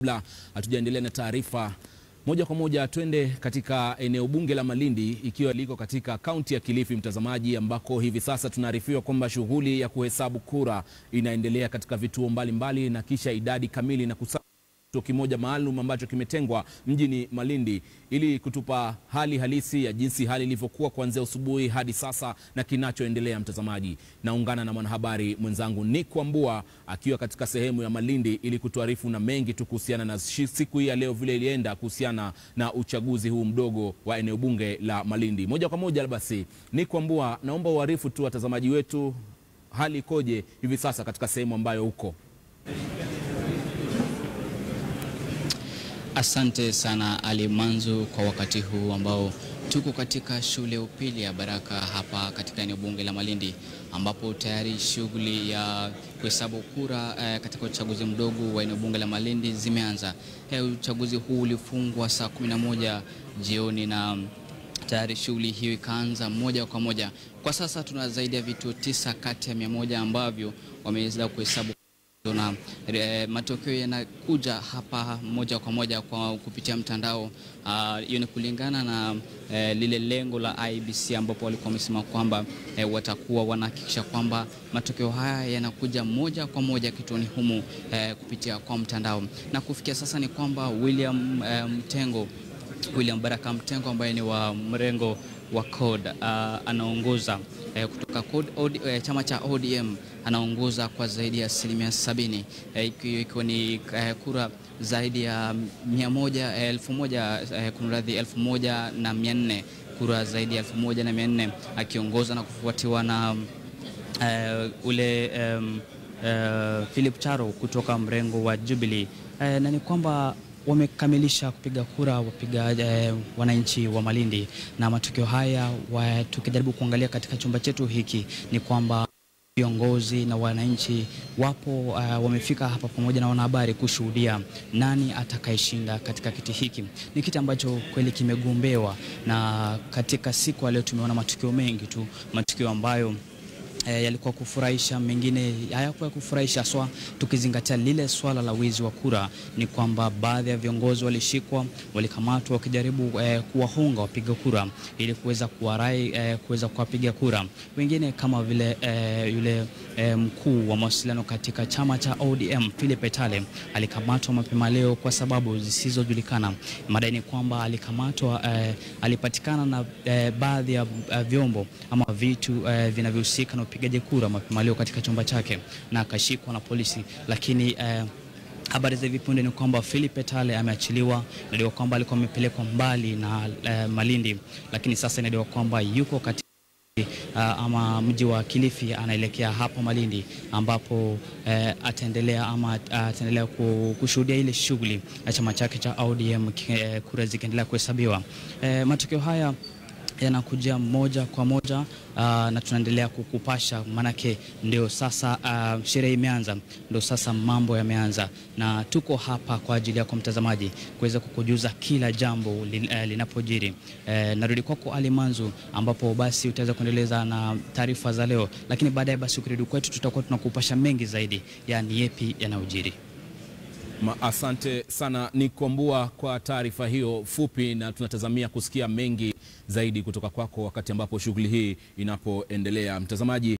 Kabla hatujaendelea na taarifa moja kwa moja, twende katika eneo bunge la Malindi ikiwa liko katika kaunti ya Kilifi, mtazamaji, ambako hivi sasa tunaarifiwa kwamba shughuli ya kuhesabu kura inaendelea katika vituo mbalimbali mbali, na kisha idadi kamili na kusa kituo kimoja maalum ambacho kimetengwa mjini Malindi ili kutupa hali halisi ya jinsi hali ilivyokuwa kuanzia asubuhi hadi sasa na kinachoendelea. Mtazamaji, naungana na mwanahabari mwenzangu Nick Wambua akiwa katika sehemu ya Malindi ili kutuarifu na mengi tu kuhusiana na siku hii ya leo vile ilienda kuhusiana na uchaguzi huu mdogo wa eneo bunge la Malindi. Moja kwa moja basi, Nick Wambua, naomba uarifu tu watazamaji wetu hali ikoje hivi sasa katika sehemu ambayo uko. Asante sana Ali Manzu kwa wakati huu ambao tuko katika shule ya upili ya Baraka hapa katika eneo bunge la Malindi ambapo tayari shughuli ya kuhesabu kura eh, katika uchaguzi mdogo wa eneo bunge la Malindi zimeanza. Eh, uchaguzi huu ulifungwa saa 11 jioni na tayari shughuli hiyo ikaanza moja kwa moja. Kwa sasa tuna zaidi ya vituo tisa kati ya mia moja ambavyo wameweza kuhesabu na e, matokeo yanakuja hapa moja kwa moja kwa kupitia mtandao. Hiyo ni kulingana na e, lile lengo la IEBC ambapo walikuwa wamesema kwamba e, watakuwa wanahakikisha kwamba matokeo haya yanakuja moja kwa moja kituoni humu e, kupitia kwa mtandao, na kufikia sasa ni kwamba William e, Mtengo William Baraka Mtengo ambaye ni wa mrengo wa CORD uh, anaongoza eh, kutoka CORD, OD, eh, chama cha ODM anaongoza kwa zaidi ya asilimia sabini eh, ikiwa ni eh, kura zaidi ya mia moja elfu moja eh, kunradhi elfu moja na mia nne kura zaidi ya elfu moja na mia nne akiongoza na kufuatiwa na eh, ule um, uh, Philip Charo kutoka mrengo wa Jubilee eh, na ni kwamba wamekamilisha kupiga kura wapiga eh, wananchi wa Malindi, na matokeo haya wa, tukijaribu kuangalia katika chumba chetu hiki ni kwamba viongozi na wananchi wapo uh, wamefika hapa pamoja na wanahabari kushuhudia nani atakayeshinda katika kiti hiki. Ni kiti ambacho kweli kimegombewa, na katika siku ya leo tumeona matukio mengi tu, matukio ambayo E, yalikuwa kufurahisha, mengine hayakuwa kufurahisha swa, tukizingatia lile swala la wizi wa kura. Ni kwamba baadhi ya viongozi walishikwa, walikamatwa wakijaribu e, kuwahonga wapiga kura ili kuweza kuwarai e, kuweza kuwapiga kura. Wengine kama vile e, yule e, mkuu wa mawasiliano katika chama cha ODM Philip Etale alikamatwa mapema leo kwa sababu zisizojulikana. Madai ni kwamba alikamatwa e, alipatikana na e, baadhi ya e, vyombo ama vitu e, vinavyohusika na upigaji kura mapema leo katika chumba chake na akashikwa na polisi, lakini eh, habari za hivi punde ni kwamba Philip Etale ameachiliwa. Inadaiwa kwamba alikuwa amepelekwa mbali na eh, Malindi, lakini sasa inadaiwa kwamba yuko katika Uh, ama mji wa Kilifi anaelekea hapo Malindi ambapo uh, ataendelea ama uh, ataendelea kushuhudia ile shughuli ya chama chake cha ODM uh, kura zikiendelea kuhesabiwa. Uh, matokeo haya yanakuja moja kwa moja uh, na tunaendelea kukupasha, manake ndio sasa uh, sherehe imeanza, ndio sasa mambo yameanza, na tuko hapa kwa ajili yako mtazamaji kuweza kukujuza kila jambo lin, uh, linapojiri. Uh, narudi kwako Ali Manzu, ambapo basi utaweza kuendeleza na taarifa za leo, lakini baadaye basi ukirudi kwetu tutakuwa tunakupasha mengi zaidi, yani yepi yanayojiri. Asante sana Nikwambua kwa taarifa hiyo fupi, na tunatazamia kusikia mengi zaidi kutoka kwako wakati ambapo shughuli hii inapoendelea. Mtazamaji